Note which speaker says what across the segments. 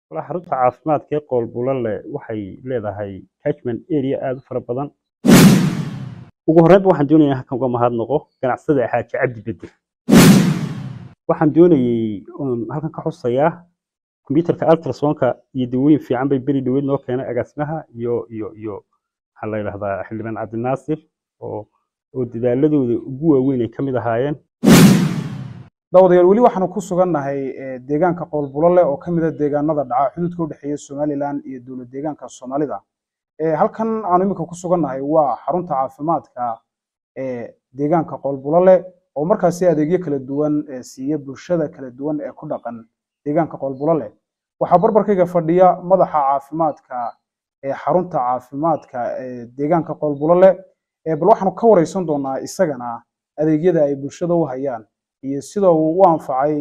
Speaker 1: Walahi xarunta caafimaadka ee Qoolbulale waxay leedahay catchment area aad u fara badan. Ugu horreynba waxaan doonayaa halkan uga mahadnaqo ganacsada Xaaji Cabdi Bedel. Waxaan doonayay oon halkan ka xusayaa kombiyuutarka ultrasonka iyo dawooyin fiican bay beri dhaweyd noo keenay agaasimaha iyo iyo iyo maxaa la yidhahdaa xildhibaan Cabdinaasir oo oo dadaaladooda ugu waaweyn ay ka mid ahaayeen
Speaker 2: daawadayaal weli waxaanu ku sugannahay eh, deegaanka qoolbulale oo ka mid ah deegaanada dhaca xuduudka u dhexeeya somalilan iyo dowlad deegaanka soomaalida Eh, halkan aanu iminka ku sugannahay waa xarunta caafimaadka ee deegaanka qoolbulale oo markaasi adeegyo kala duwan eh, siiya bulshada kala duwan ee ku dhaqan deegaanka qoolbulale waxaa barbarkayga fadhiya madaxa caafimaadka ee xarunta caafimaadka ee deegaanka qoolbulale Eh, bal waxaanu ka wareysan doonaa isagana adeegyada ay bulshada u hayaan iyo sida uu u anfacay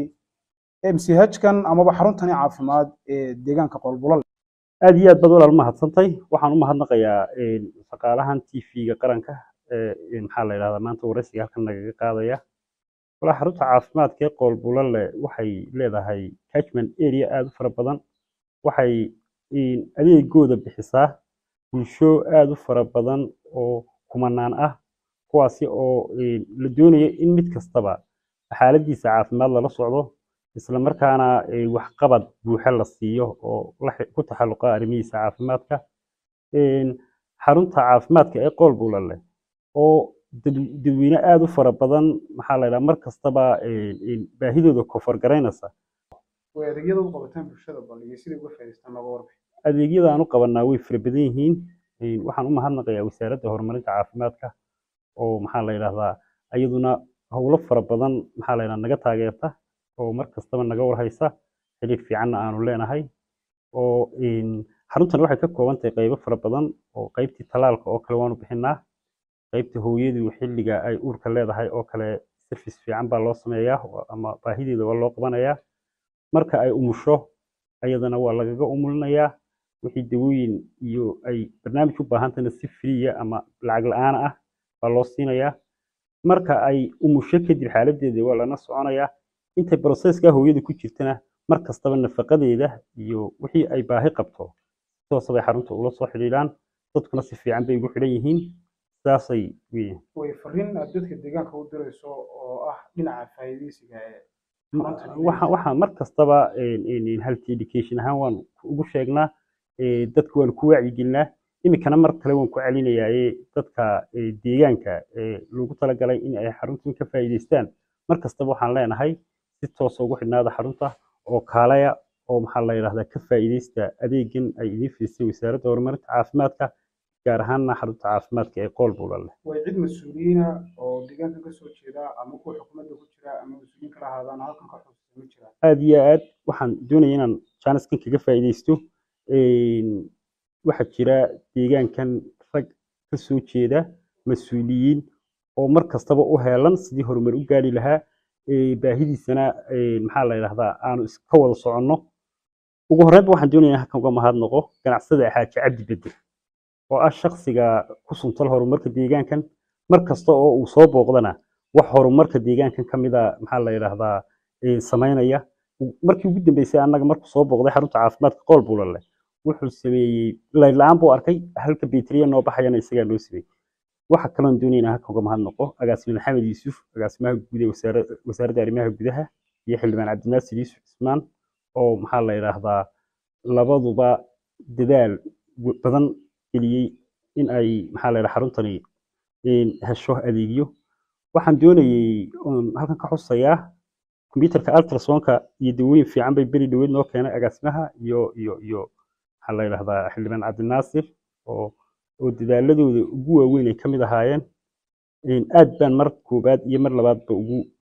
Speaker 2: MCH-kan amaba xaruntani caafimaad ee deegaanka qoolbulale
Speaker 1: aad iyo aad baad walaal mahadsantahay waxaan u mahadnaqayaa een, shaqaalahan TV-ga qaranka ee een, maxaa la yidhahdaa maanta wareysiga halkan nagaga qaadaya walahi xarunta caafimaadka ee Qoolbulale waxay leedahay catchment area aad u fara badan waxay een, adeegooda bixisaa bulsho aad u fara badan oo kumanaan ah kuwaasi oo een, la doonayo in mid kastaba xaaladiisa caafimaad lala socdo isla markaana ee, waxqabad buuxa la siiyo oo la xi- ku taxalluqa arrimihiisa caafimaadka Een, xarunta caafimaadka ee Qoolbulale oo dad- dadweyne aad u fara badan maxaa la yidhaha mar kastaba een, een, baahidooda kofar garaynaysa
Speaker 2: way adeegyada u qabataan bulshada bal iyo sidai uga faa'iidaystaan nooga warbixin
Speaker 1: adeegyada aan u qabanaa way fara badan yihiin Een, waxaan u mahadnaqayaa wasaaradda horumarinta caafimaadka oo maxaa la yidhahdaa iyaduna howlo fara badan maxaa la yidhahdaa naga taageerta oo mar kastaba naga warhaysa xiriir fiicanna aanu leenahay oo een, xaruntan waxay ka kooban tahay qaybo fara badan oo qaybtii talaalka oo kale waanu bixinaa qaybta hooyadu xilliga ay uurka leedahay oo kale service fiican baa loo sameeyaa oo- ama baahideeda waa loo qabanayaa marka ay umusho ayadana waa lagaga umulinayaa wixii dawooyin iyo ay barnaamij u baahantahayna si friya ama lacag la-aan ah baa loo siinayaa marka ay umusho kadib xaaladeeda waa lana soconayaa intay broseska hooyada ku jirtana mar kastaba nafaqadeeda iyo wixii ay baahi qabto si toosa bay xarunta ula soo xidhiidhaan dadkuna si fiican bay ugu xidhan yihiin sidaasay weeyaan
Speaker 2: way fariin aad dadka deegaanka u dirayso oo ah dhinaca faa'iidaysiga ee xaruntan
Speaker 1: waxaan waxaan mar kastaba een, een, een, health education ahaan waan ugu sheegnaa ee, dadka waan ku wacyigelinaa iminkana mar kale waan ku celinayaaye dadka ee, deegaanka ee loogu talagalay in ay xaruntan ka faa'iidaystaan mar kastaba waxaan leenahay si toosa ugu xidhnaada xarunta oo kaalaya oo maxaa la yidhahdaa ka faa'iidaysta adeegan ay idiin fidisay wasaaradda horumarinta caafimaadka gaar ahaanna xarunta caafimaadka ee Qoolbulale
Speaker 2: way cid mas-uuliyiina oo deegaanka ka soo jeeda ama kuwa xukuumadda ku jira ama mas-uuliyiin kala ahaadaan halkan ka xusuusta ma jiraan
Speaker 1: aad iyo aad waxaan doonaya inaan jaaniskan kaga faa'iidaysto Een, waxaa jira deegaankan rag ka soo jeeda mas-uuliyiin oo mar kastaba u heelan sidii horumar u gaari lahaa ee, baahidiisana ee, maxaa la yidhahdaa aanu iska wada soconno ugu horreynba waxaan doonayaa halkan uga mahadnaqo ganacsada Xaaji Cabdi Bedel oo ah shakhsiga ku suntal horumarka deegaankan mar kasta oo uu soo booqdana wax horumarka deegaankan ka mid a maxaa la yidhahdaa ee, samaynaya markii ugu dambeysay annaga markuu soo booqday xarunta caafimaadka Qoolbulale wuxuu sameeyey layl la-aan buu arkay halka bayteriya noo baxayana isagaa noo sameeyey waxa kaloon doonaya inaan halkan uga mahadnaqo agaasime maxamed yuusuf agaasimaha guud ee wasaara- wasaaradda arrimaha gudaha iyo xildhibaan cabdinaasir yuusuf cismaan oo maxaa la yidhaahdaa labaduba dadaal w- badan geliyey in ay maxaa la yidhaha xaruntani een, hesho adeegyo waxaan doonayay oon halkan ka xusayaa kombiyuutarka ultrasonka iyo dawooyin fiican bay beri dhaweyd noo keenay agaasimaha iyo iyo iyo maxaa la yidhahdaa xildhibaan cabdinaasir oo oo dadaaladooda ugu waaweyn ay ka mid ahaayeen Een, aad baan mar koobaad iyo mar labaadba ugu